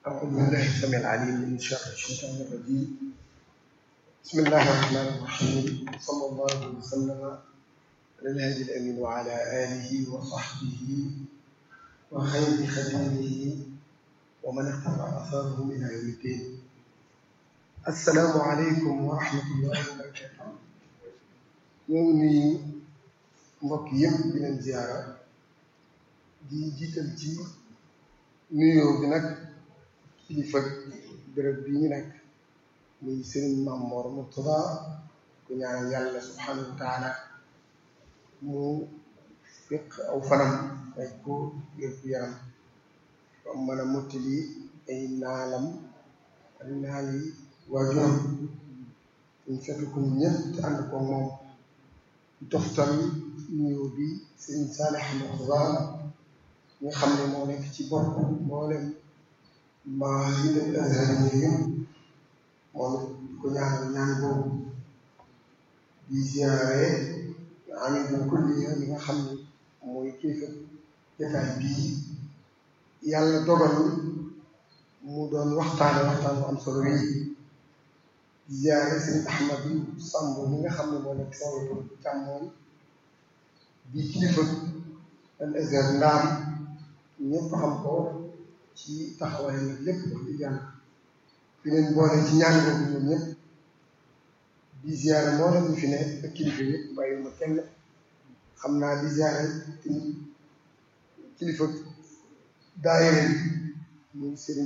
أعوذ بالله السميع العليم من شر الشيطان الرجيم بسم الله الرحمن الرحيم صلى الله وسلم على الهادي الأمين وعلى آله وصحبه وخير خديمه ومن اقتفى أثاره إلى يوم الدين السلام عليكم ورحمة الله وبركاته ñoo ngi nuyu mbokk yëpp di leen ziara di jiital ci nuyoo bi nag kilifa béréb bi ñu nekk muy sëriñ Maam Mor Murtada ku ñaanal yàlla subhanahu wa taala mu fiq aw fanam ay ko wér gu yaram ba mën a mottali ay naalam ak naal yi waajuram ñu fekk ko ñëpp te ànd ko moom toftal nuyoo bi sëriñ Saalix Murtada nga xam ne moo nekk ci bopp mboolem maa yi dem azhar yi yëpp moom ko ñaanal ñaan boobu di ziare amit na kulliya li nga xam ne mooy kilifa jotaay bii yàlla dogal mu doon waxtaane waxtaan bu am solo wi di ziare sëñ Ahmadu Samb mi nga xam ne moo nekk sama càmmooñ di kilifa al azhar ndaam ñëpp xam ko ci taxawaay nag lépp wax dëgg yàlla fi leen boole ci ñaan boobu ñoom ñëpp di ziare moo leen ñu fi ne ak kilifa yëpp bàyyiwuma kenn xam naa di ziare tamit kilifa daayira bi muy sëriñ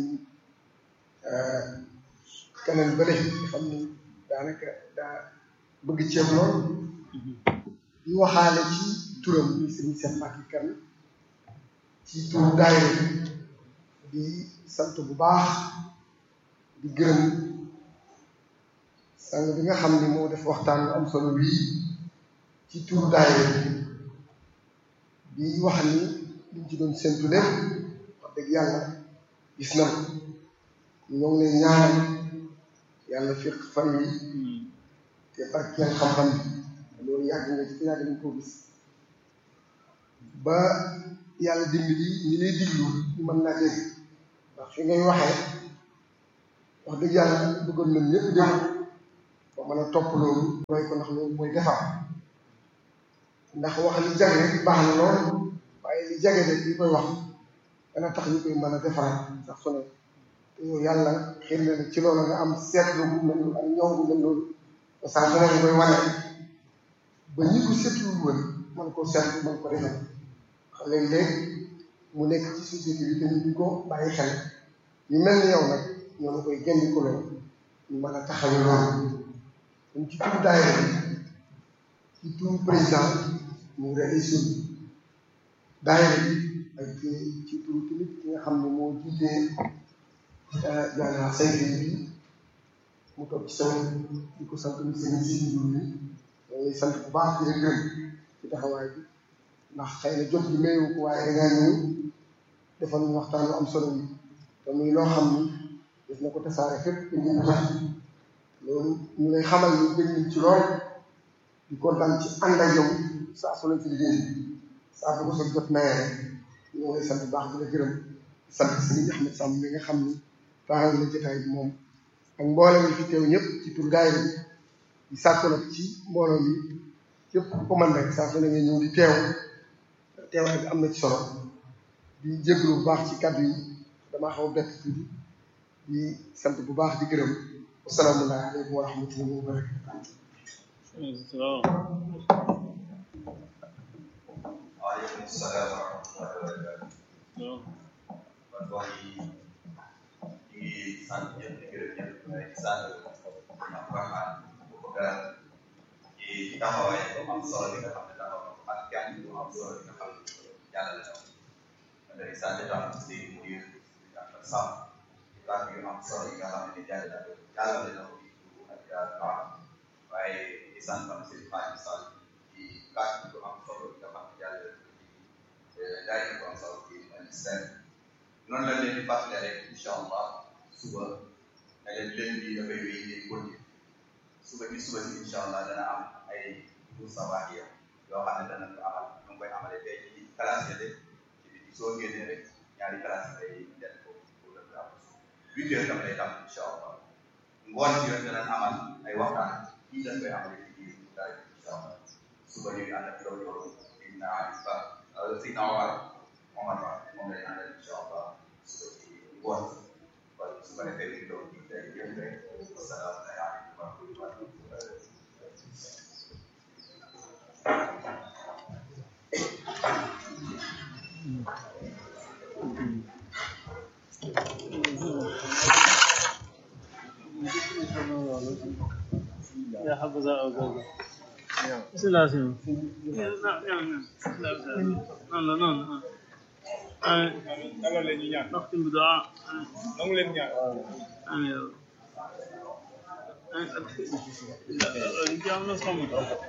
keneen bële nga xam ni daanaka daa bëgg ceeb lool di waxaale ci turam muy sëriñ Cheikh Mbacké Kane ci turu daayira bi di sant bu baax di gërëm sang bi nga xam ni moo def waxtaan bu am solo wii ci turu daayira bi di wax ni liñ ci doon séntu lépp wax dëgg yàlla gis na ñoo ngi lay ñaanal yàlla fiq fan yi te barkeel xam-xam bi loolu yàgg nga ci yàgg nañ koo gis ba yàlla dimbali ñi lay diglu ñu mën naa dégg ndax fi ngay waxee wax dëgg yàlla bëggoon nañ ñëpp dégg ba mën a topp loolu roy ko ndax loolu mooy defar ndax wax li jage rek baax na lool waaye li jage rek li koy wax dana tax ñu koy mën a defaraat sax su ne te yow yàlla xëy na ci loolu nga am seetlu bu mel noonu ak ñoom bu mel noonu te saa su ne nga koy wane ba ñi ko seetlu woon mën koo seetlu mën ko defal léeg-léeg mu nekk ci société bi te ñu duñ ko bàyyi xel ñu mel ni yow nag ñoo koy génn ko loolu ñu mën a taxawee loolu kon ci turu daayira bi ci turu président mu réussir daayira bi ak ci turu tamit ki nga xam ne moo jiitee jaanaa saytu bi mu toog ci sama di ko sant ni seen si bi ñoo sant bu baax di la gërëm ci taxawaay bi ndax xëy na jot gi mayu ko waaye dangaa ñëw defal ñu waxtaan lu am solo bi te muy loo xam ni def na ko tasaare fépp te ñu tax loolu ñu lay xamal ni bëgg nañ ci lool di kontaan ci ànd ak yow saa su leen ci liggéey saa bu ko sa jot mayee rek ñoo lay sant bu baax di la gërëm sant Sëriñ Ahmed Samb mi nga xam ni taaral na jotaay bi moom ak mboolem yi fi teew ñëpp ci tur daayira bi di sàkku nag ci mbooloo mi yëpp ko man rek saa su ne nga ñëw di teew teewaay bi am na ci solo di jégalu bu baax ci kàddu yi damaa xaw a bett tuuti di sant bu baax di gërëm asalaamaaleykum wa rahmatullahi wa barakatuh waaleykum salaam wa rahmatullahi wa barakatuh kon mbokk yi ñu ngi sant ñëpp di gërëm ñëpp di sant ñoom Rahman bu ko gërëm ci taxawaay bu am solo bi nga xam ne taxaw ak jàng bu am solo bi nga xam ne jàllale na ko day sant tam si mudir ak sam kàddu yu am solo yi nga xam ne jàllale na ko jàllale na ko ak baax waaye di sant tam si Fane Sall ci kàddu yu am solo yi nga xam ne jàllale na ko ci jaay ko am solo ci ministère noonu la leen di fàttali rek incha allah suba ne leen leen bi dafay wéy di continuer suba bi suba si incha allah dana am ay cours sabaahiya yoo xam ne dana ko amal ñu ngi koy amalee tey ci classe yi ci biti soo génnee rek ñaari classe lay def ko pour le huit heures dama lay tam incha allah ngoon ci yoon danañ amal ay waxtaan fii dañ koy amal ci biir daal incha allah suba ñu ngi ànd ak loolu loolu Seydina Ali Ba Seydina Omar Omar Ba moom lay àndal incha allah suba ci ngoon kon su ko defee ñu doon ci tey yëpp rek wasalaamaaleykum wa rahmatulah يا حفظ الله بسم الله الرحمن الرحيم نعم نعم نعم dalal leen ñu ñaan نختم بدعاء nangu leen ñaan آمين يا رب الجامعة نصمم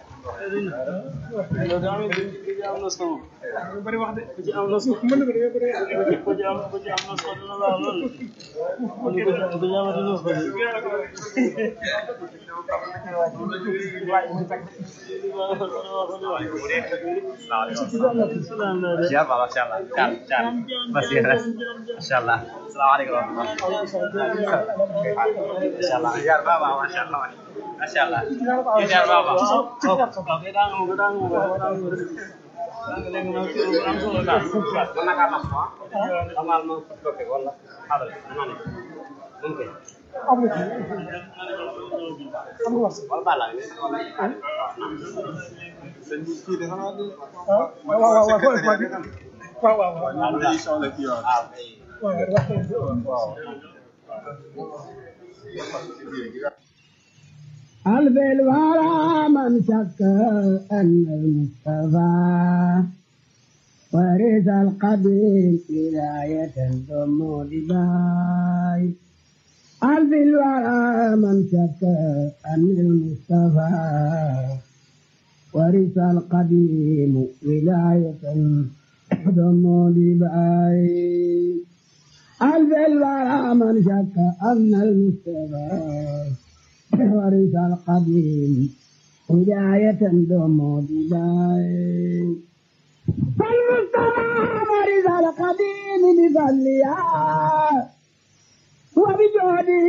الجامعة نصمم bari wax de الجامعة نصمم mën na ko def bari الجامعة الجامعة نصمم لا لا الجامعة نصمم Siap, Pak. Masya Allah. Can, can. Masih res. Masya Allah. Assalamualaikum warahmatullahi Masya Allah. Siap, Bapak. Masya Allah. Masya Allah. Siap, Bapak. Mana kamar semua? Kamal mau oke, wallah. Ada, mana nih? Mungkin. Wal bala ini. sëñ bi kii de xanaa du waaw waaw waaw secrétaire bi waaw waaw waaw moom dañuy soxla kii waaw Ah, baik. ألف الورى من شك أن المصطفى ورث القديم ولاية ثم دباي ألف الورى من شك أن المصطفى ورث القديم ولاية ثم دباي ألف الورى من شك أن المصطفى ورث القديم هداية دوم بداية فالمصطفى ورث القديم بفضلها وبجهده